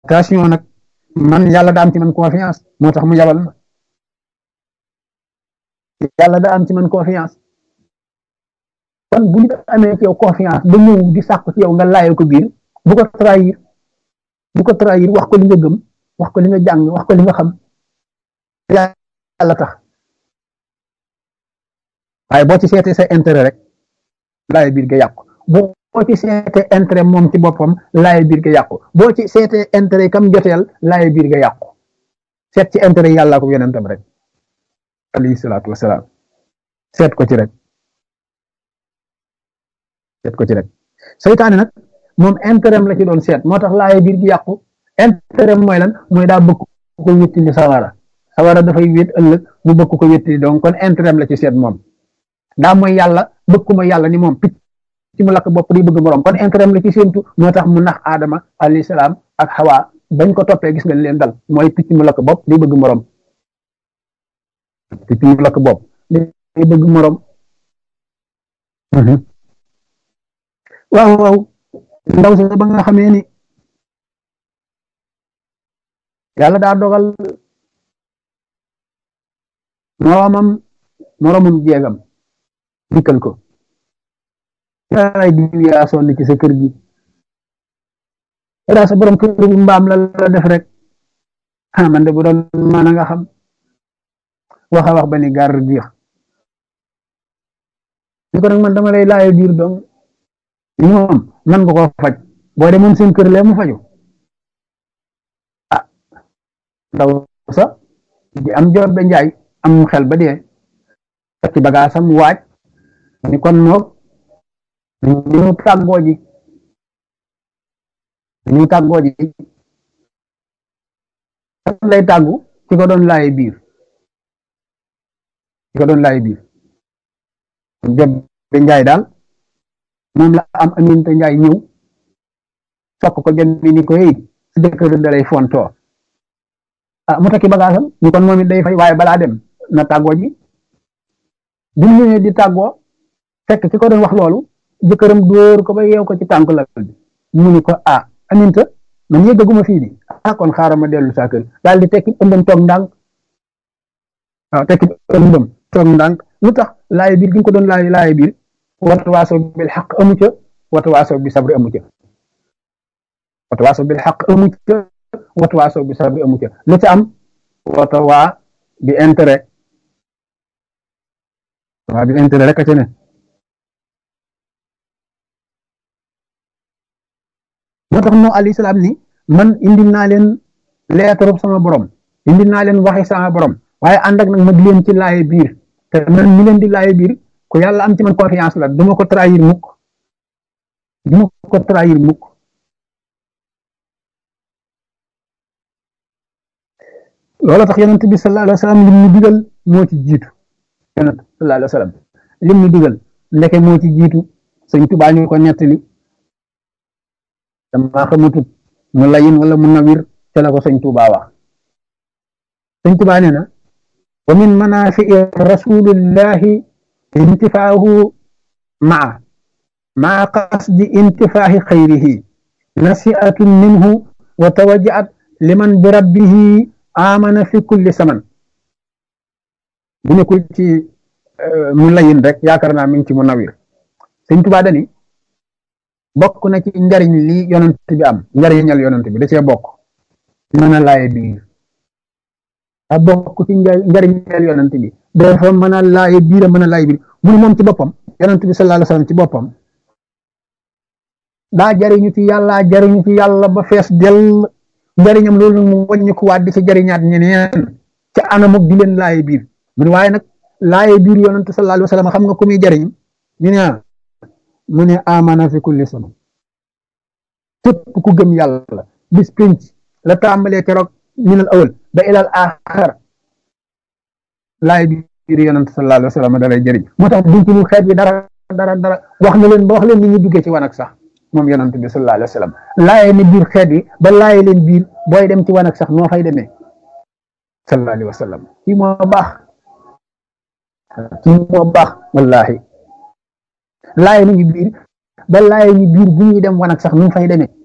attention nag man yàlla daa am ci man confiance moo tax mu yabal ma yàlla daa am ci man confiance kon bu nit amee ci yow confiance ba ñëw di sàkku ci yow nga laayal ko biir bu ko trahir bu ko trahir wax ko li nga gëm wax ko li nga jàng wax ko li nga xam yàlla tax waaye boo ci seetee sa intérêt rek laay biir ga yàqu boo ci seetee intérêt moom ci boppam laay biir ga yàqu boo ci seetee intérêt kam joteel laay biir ga yàqu seet ci intérêt yàlla ko yonentam rek alayhi salaatu wasalaam seet ko ci rek seet ko ci rek seytaane nag moom intérêt la ci doon seet moo tax laay biir gi yàqu intérêt mooy lan mooy daa bëgg ko wéttili sawara sawara dafay wét ëllëg mu bëgg ko wéttili donc kon intérêt la ci seet moom daa mooy yàlla bëgg ko ma yàlla ni moom picc ci mu lakk bopp di bëgg morom kon intérêt la ci séentu moo tax mu nax aadama alayhi salaam ak xawa bañ ko toppee gis nga leen dal mooy picc mu lakk bopp di bëgg morom picc mu lakk bopp di bëgg morom waaw waaw ndaw si ba nga xamee ni yàlla daa dogal moromam moromum jeegam dikkal ko ay diw yaa sonn ci sa kër gi daa sa borom kër gi mbaam la la def rek ah man de bu doon mën a nga xam wax a wax ba ni gar jeex ni ko nag man dama lay laaye biir dong moom man nga ko faj boo de moom seen kër lee mu faju ah ndaw sa di am jor ba njaay am xel ba dee ci bagaasam waaj ni kon moog ñu tàggoo ji ñu tàggoo ji lay tàggu ci ko doon laaye biir ci ko doon laaye biir jot ba njaay daal moom la am aminta njaay ñëw sokk ko jën bi ni ko yëy si jëkkër da lay fontoo ah mu takki bagaasam ni kon moom it day fay waaye balaa dem na tàggoo ji bi mu ñëwee di tàggoo fekk ki ko doon wax loolu jëkkëram dóor ko ba yeew ko ci tànk la bi mu ni ko ah aminta man yëggaguma fii di ah kon xaaral ma dellu saa kër daal di tekki ëmbam toog ndànk waaw tekki ëmbam toog ndànk lu tax laay biir gi nga ko doon laay laay biir watawaasaw bil xaq amu ca watawaasaw bi sabri amu ca watawaasaw bil xaq amu ca watawaasaw bi sabri amu ca lu ca am watawaa bi intérêt waa bi intérêt rek a ca ne moo tax noo alayhi salaam ni man indil naa leen leetarub sama borom indil naa leen waxi sama borom waaye ànd ak nag ma di leen ci laaye biir te man mi leen di laaye biir ku yàlla am ci man confiance la duma ko trahir mukk duma ko trahir mukk loolu tax yonent bi sallallahu alayhi wa sallam lim ñu digal moo ci jiitu yonent sallallahu alayhi wa sallam lim ñu digal ndeke moo ci jiitu sëñ Tuubaa ñu ko nettali dama xamatut mu layin wala mu nawir ca la ko sëñ Tuubaa wax sëñ Tuubaa nee na wa min manaafi'i rasulillahi intifaahu maa maa qasdi intifaahi xayrihi nasiatun minhu wa tawajaat liman bi rabbihi amana fi kulli saman bu nekkul ci mu layin rek yaakaar naa mi ngi ci mu nawir sëñ Tuubaa dani bokk na ci njariñ li yonent bi am njariñal yonent bi da cee bokk mën a laaye biir a bokk ci njariñal yonent bi dafa mën a laaye biir a mën a laaye biir mu moom ci boppam yonent bi sallallahu alayhi wasallam ci boppam daa jariñu ci yàlla jariñu ci yàlla ba fees dell njariñam loolu mu wàññi ko waat di ci jariñaat ñeneen ca anamuk di leen laaye biir mu ne waaye nag laaye biir yonent sallallahu alayhi wasallam xam nga ku muy jariñ ñu ne mu ne amana fi kulli sama képp ku gëm yàlla bis pénc la tàmbalee keroog minal awal ba ilal axar laay biir yonent sallallahu alayhi wa sallam da lay jëriñ moo tax duñ ci lu xeet bi dara dara dara wax na leen ba wax leen ni ñu duggee ci wanag sax moom yonent bi sallallahu alayhi wa sallam laaye ni biir xeet yi ba laaye leen biir booy dem ci wanag sax noo fay demee sallallahu alayhi wa sallam kii moo baax kii moo baax wallahi laaye nañu biir ba laaye ñu biir bu ñuy dem wanag sax nu fay demee